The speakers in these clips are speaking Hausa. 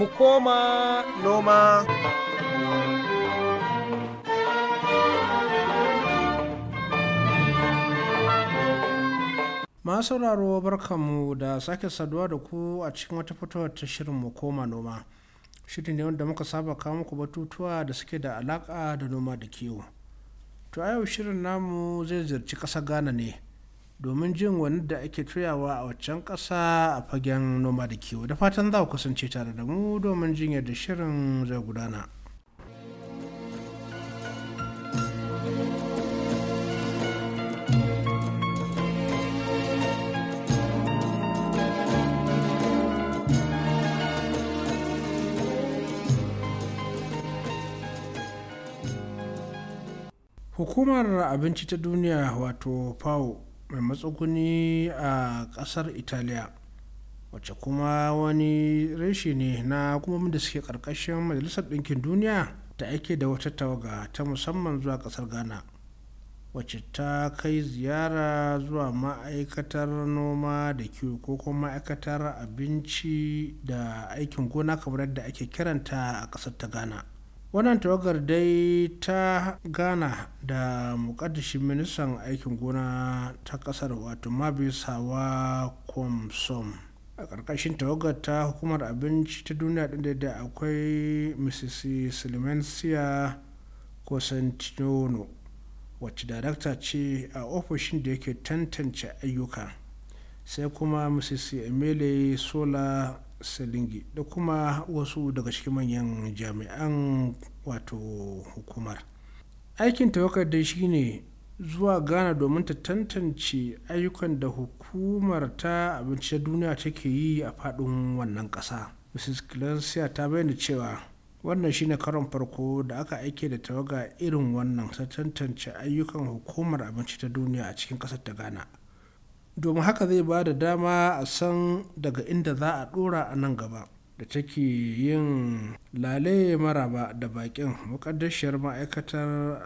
mu koma noma. masu sauraro barkanmu da sake saduwa da ku a cikin wata fitowar ta shirin mu koma noma shirin ne wanda muka saba kawo muku batutuwa da suke da alaka da noma da kiwo to a yau shirin namu zai ziyarci ƙasa ghana ne domin jin wani da ake tuyawa a waccan ƙasa a fagen noma da kiwo da fatan za ku kasance tare da mu domin jin yadda shirin zai gudana. hukumar abinci ta duniya wato fao mai matsuguni a kasar italiya wacce kuma wani reshe ne na hukumomin da suke karkashin majalisar ɗinkin duniya da ake da wata tawaga ta musamman zuwa kasar ghana wacce ta kai ziyara zuwa ma'aikatar noma da kiwo ko kuma ma'aikatar abinci da aikin gona kamar yadda ake kiranta a kasar ta ghana wannan tawagar dai ta gana da mukaddashin ministan aikin gona ta kasar wato mabisawa komsom a ƙarƙashin tawagar ta hukumar abinci ta duniya ɗin da akwai mrs silmensia cosentino wacce darakta ce a ofishin da yake tantance ayyuka sai kuma mrs emile sola selingi da kuma wasu daga cikin manyan jami'an wato hukumar aikin tawakar dai shine zuwa ghana domin ta tantance ayyukan da hukumar ta abinci duniya take yi a faɗin wannan ƙasa mrs clarcia ta bayyana cewa wannan shine karon farko da aka aike da tawaga irin wannan ta tantance ayyukan hukumar abinci ta duniya a cikin ƙasar ta ghana domin haka zai ba da dama a san daga inda za a dora a nan gaba da take yin lale maraba da bakin mukaddashiyar ma'aikatar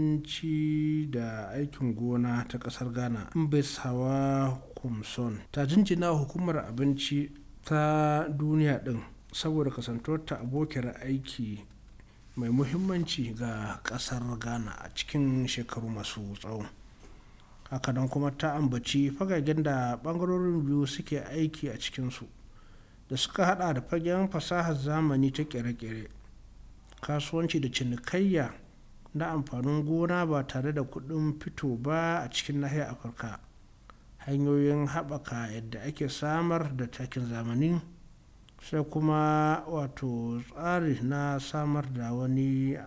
abinci da aikin gona ta kasar ghana hawa kumson ta jinjina hukumar abinci ta duniya din saboda kasantuwarta abokiyar aiki mai muhimmanci ga kasar ghana a cikin shekaru masu tsawo hakanan kuma ta ambaci fagagen da bangarorin biyu suke aiki a cikinsu da suka hada da fagen fasahar zamani ta kere-kere kasuwanci da cinikayya na amfanin gona ba tare da kudin fito ba a cikin nahiyar afirka hanyoyin haɓaka yadda ake samar da takin zamani sai kuma wato tsari na samar da wani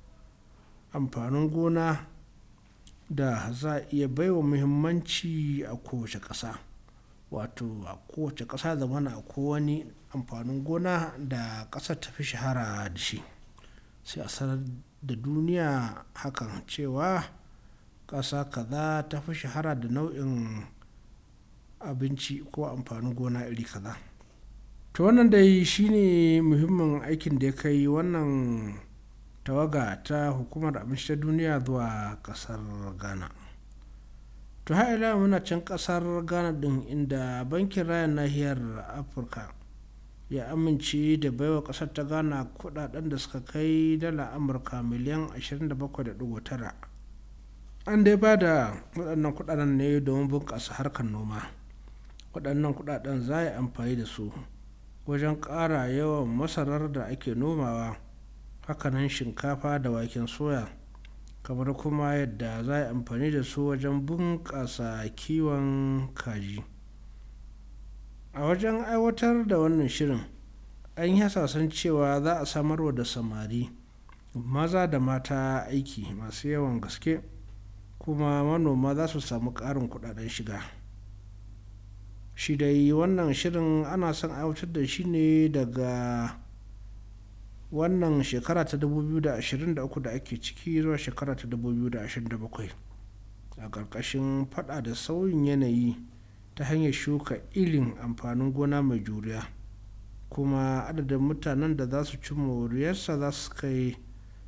amfanin gona da za a iya baiwa muhimmanci a kowace ƙasa wato a kowace ƙasa zamana a wani amfanin gona da ƙasar ta fi shahara da shi sai a sanar da duniya hakan cewa ƙasa kaza ta fi shahara da nau'in abinci ko amfanin gona iri kaza to wannan dai shine muhimmin aikin da ya kai wannan tawaga ta hukumar abinci ta duniya zuwa kasar ghana to ila muna can kasar ghana din inda bankin rayan nahiyar afirka ya amince da baiwa kasar ta ghana kudaden da suka kai dala amurka miliyan 27.9 an dai ba da waɗannan kudaden ne domin bunƙasa harkar noma waɗannan kudaden za a yi amfani da su wajen ƙara yawan masarar da ake nomawa hakanan shinkafa da waken soya kamar kuma yadda za a yi amfani da su wajen bunƙasa kiwon kaji a wajen aiwatar da wannan shirin an yi hasasan cewa za a samarwa da samari maza da mata aiki masu yawan gaske kuma manoma za su samu ƙarin kudaden shiga shi dai wannan shirin ana son aiwatar da shi ne daga wannan shekara ta 2023 da ake ciki zuwa shekara ta 2027 a ƙarƙashin fada da sauyin yanayi ta hanyar shuka irin amfanin gona mai juriya kuma adadin mutanen da za su ci moriyarsa za su kai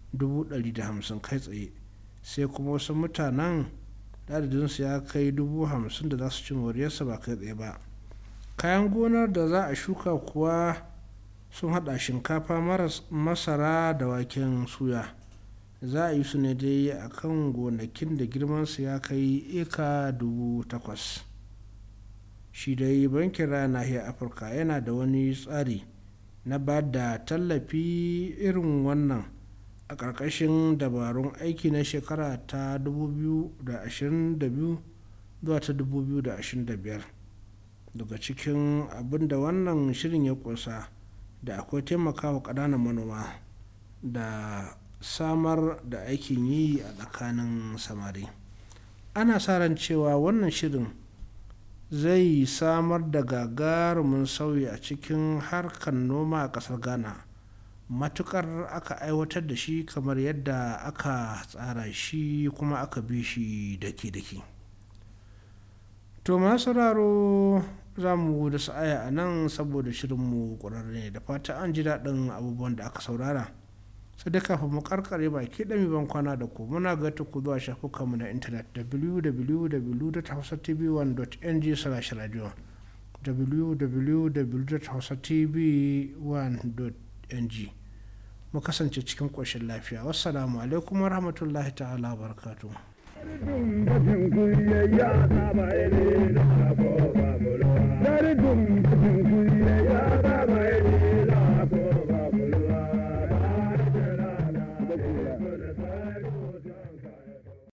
150 kai tsaye sai kuma wasu mutanen adadinsu ya kai 50 da za su ci moriyarsa ba kai tsaye ba kayan gonar da za a shuka kuwa sun hada shinkafa masara da waken suya za a yi su ne dai a kan gonakin da girmansu ya kai eka dubu takwas shi dai bankin raya nahiyar afirka yana da wani tsari na ba da tallafi irin wannan a ƙarƙashin dabarun aiki na shekara ta 2022 zuwa ta 2025 daga cikin abin da wannan shirin ya kusa da akwai taimakawa ƙananan manoma da samar da aikin yi a tsakanin samari ana sa ran cewa wannan shirin zai samar da gagarumin sauyi a cikin harkar noma a ƙasar ghana matukar aka aiwatar da shi kamar yadda aka tsara shi kuma aka bi shi daki-daki to masu sauraro za mu da sa'aya a nan saboda shirinmu ƙwararre ne da fata an ji daɗin abubuwan da aka saurara sai da kafin mu karkare baki ɗami ban kwana da ku muna gata ku zuwa shafukanmu na intanet www.hausatv1.ng slash radio www.hausatv1.ng mu kasance cikin ƙoshin lafiya wassalamu alaikum warahmatullahi ta'ala barakatu.